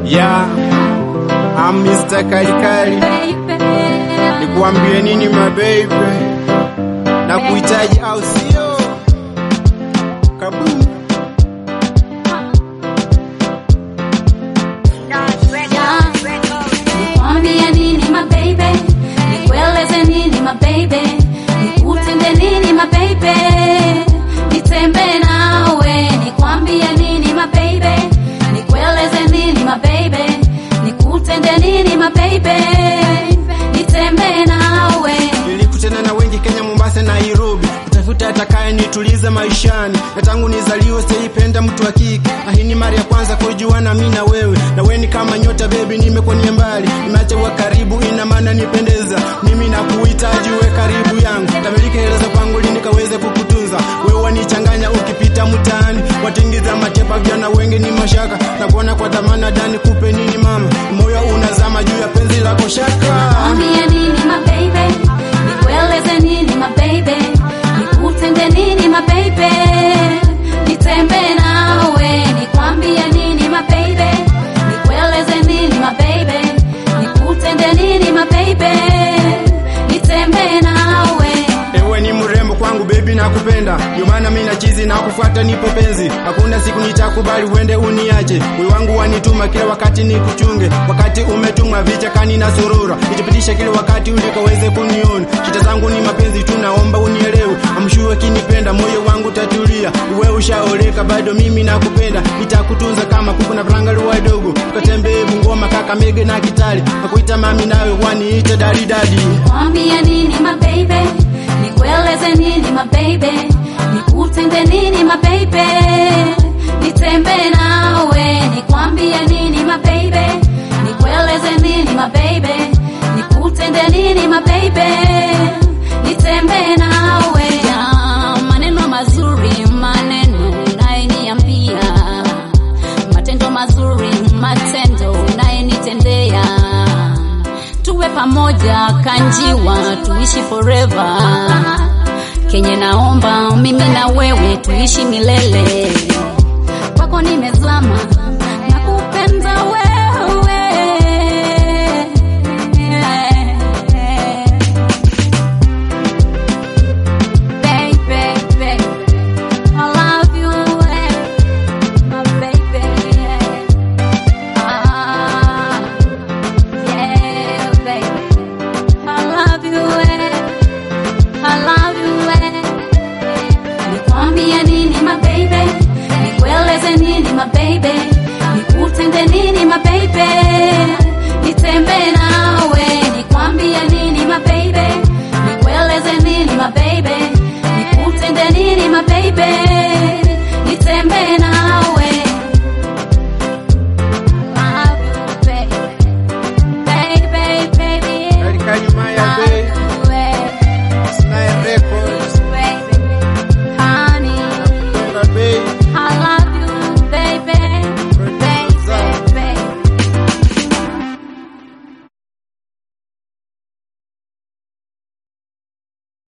Yeah, I'm Mr. Kalikali. Nikuambie nini my baby? Na kuhitaji au sio? Kaboom. Nikwambie nini my baby, nikueleze nini my baby, nikutende nini my baby, nitembe nawe. Nikwambie nini my baby, nikueleze nini my baby, nikutende nini my baby, nitembe nawe. Nilikutana na wengi Kenya, Mombasa, Nairobi, kutafuta atakaye nituliza maishani, na tangu nizaliwe sijaipenda mtu wa kike, na hii ni mara ya kwanza kujuana mimi na wewe, na wewe ni kama nyota baby, nimekuwa mbali, nimeacha wa karibu, ina maana nipendeza, mimi nakuhitaji uwe karibu yangu, tamiliki hela za kwangu ili nikaweze kukutunza, wewe wanichanganya ukipita mtaani, watingiza matepa, vijana wengi ni mashaka, na kuona kwa dhamana dani, kupe nini mama, moyo unazama juu ya penzi lako shaka Nikwambie nini my baby, nikueleze nini my baby, nikutende nini my baby, nitembe nawe. Nikwambie nini my baby, nikueleze nini my baby, nikutende nini my baby, nitembe nawe. Ewe ni mrembo kwangu baby, nakupenda ndio maana mimi na chizi na kufuata, nipo penzi, hakuna siku nitakubali uende uniache. Moyo wangu wanituma kila wakati nikuchunge, wakati umetumwa vichakani na surura, nitapitisha kila wakati ulikaweze kuniona. Shida zangu ni mapenzi tu, naomba unielewe, amshue kinipenda, moyo wangu tatulia. Wewe ushaoleka, bado mimi nakupenda, nitakutunza kama kuku na varanga wadogo, tukatembee Bungoma, Kakamega na Kitale, nakuita mami, nawe waniite dadi dadi. Nikwambie nini my baby, nikueleze nini my baby, nikutende nini my baby, nitembe nawe. Nikwambie nini my baby, nikueleze nini my baby, nikutende nini my baby, nitembe nawe. Ya, maneno mazuri, maneno unayeniambia, matendo mazuri, matendo unayenitendea tuwe pamoja kanjiwa, tuishi forever. Kenye naomba mimi na wewe tuishi milele, kwako nimezama